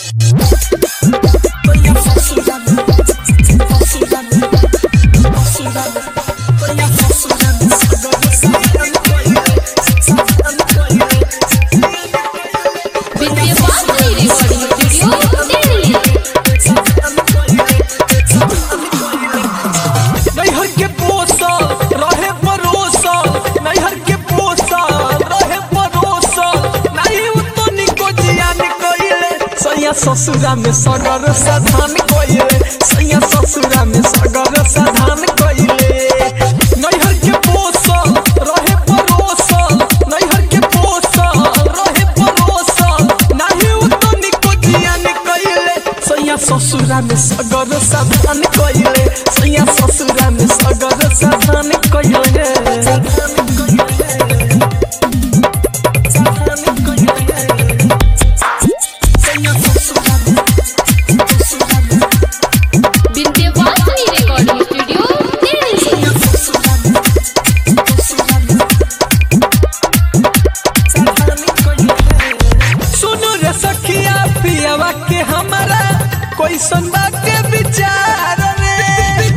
विद्यावान recording studio Delhi नैहर के पोसल रहे परोसल नैहर के पोसल रहे परोसल नहीं तो निको जियान कइले सैया ससुरा में सगर साधान कइले सैया ससुरा में सगर साधान कइले नैहर के पोसल रहे परोसल नैहर के पोसल रहे परोसल नहीं तो निको जियान कइले सैया ससुरा में सगर साधान कइले सैया ससुरा में सगर साधान कइले विद्यावान रिकॉर्डिंग स्टूडियो दिल्ली सुनो रे सखिया पियावा के हमारा कोई सुनबा के विचार रे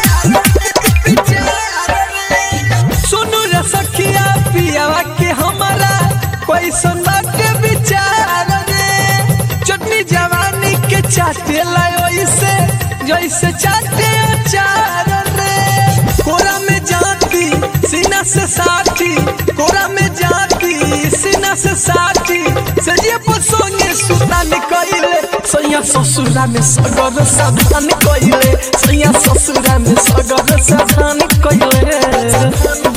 सुनो रे सखिया पियावा के हमारा कोई सुनबा के विचार रे चटनी जवानी के चाटे लायो इसे जैसे चाटे अचार रे कोरा में जाती सीना से साथी कोरा में जाती सीना से साथी सजिए पसोंगे सुता निकले सैया ससुरा में सगर साधान कइले सैया ससुरा में सगर साधान कइले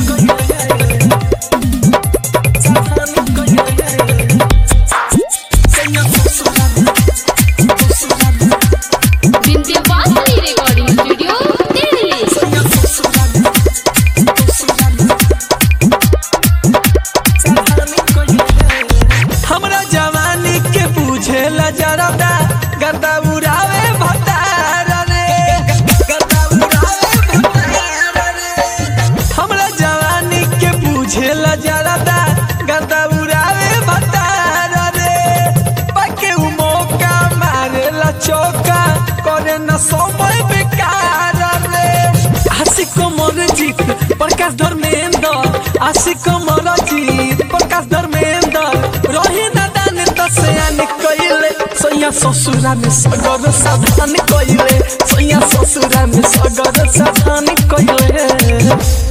विद्यावान रिकॉर्डिंग स्टूडियो दिल्ली हमरा जवानी के बुझेला जरदा गर्दा उड़ावे भतार रे गर्दा उड़ावे भतार रे हमरा जवानी के बुझेला जरदा गर्दा उड़ावे भतार रे पके उ मौका मारेला चौका करे न समय बेकार रे आशिक मोर जीत प्रकाश धर्मेंद्र आशिक मोर जीत प्रकाश धर्मेंद्र रही दादान दसयान कइले सैया ससुरा में सगर साधान कइले सैया ससुरा में सगर साधान कइले